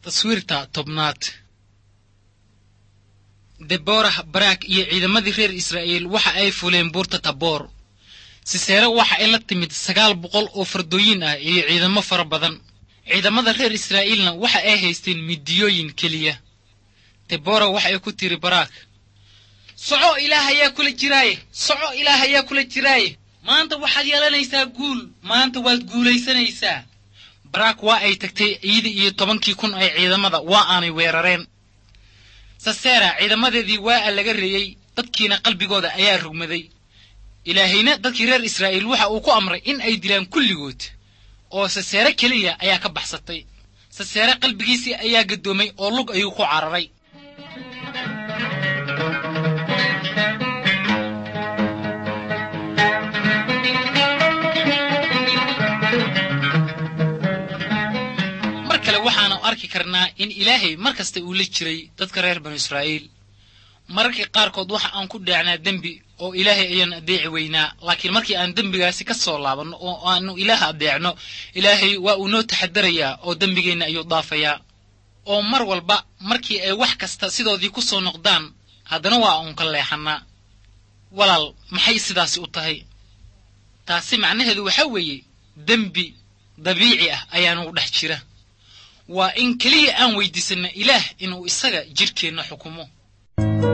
taswiirta tobnaad deborah baraak iyo ciidamadii reer israa'iil waxa ay fuleen buurta taboor siseere waxa ay la timid sagaal boqol oo fardooyin ah iyo ciidamo fara badan ciidamada reer israa'iilna waxa ay haysteen midiyooyin keliya debora waxa ay ku tiri baraak soco ilaah ayaa kula jiraaye soco ilaah ayaa kula jiraaye maanta waxaad yeelanaysaa guul maanta waad guulaysanaysaa baraak waa ay tagtay iyada iyo tobankii kun ee ciidamada waa aanay weerareen sasera ciidamadeedii waa a laga reeyey dadkiina qalbigooda ayaa rugmaday ilaahayna dadkii reer israa'iil waxa uu ku amray in ay dilaan kulligood oo saseere keliya ayaa ka baxsatay saseere qalbigiisii ayaa gaddoomay oo lug ayuu ku cararay mar kale waxaanu arki karnaa in ilaahay mar kasta uu la jiray dadka reer banu israa'iil mararkii qaarkood waxa aan ku dheecnaa dembi oo ilaahay ayaan adeeci weynaa laakiin markii aan dembigaasi ka soo laabanno oo aanu ilaah adeecno ilaahay waa uu noo taxadarayaa oo dembigeenna ayuu dhaafayaa oo mar walba markii ay wax kasta sidoodii ku soo noqdaan haddana waa uun ka leexannaa walaal maxay sidaasi u tahay taasi macnaheedu waxaa weeye dembi dabiici ah ayaanugu dhex jira waa in keliya aan weydiisanna ilaah inuu isaga jidhkeenna xukumo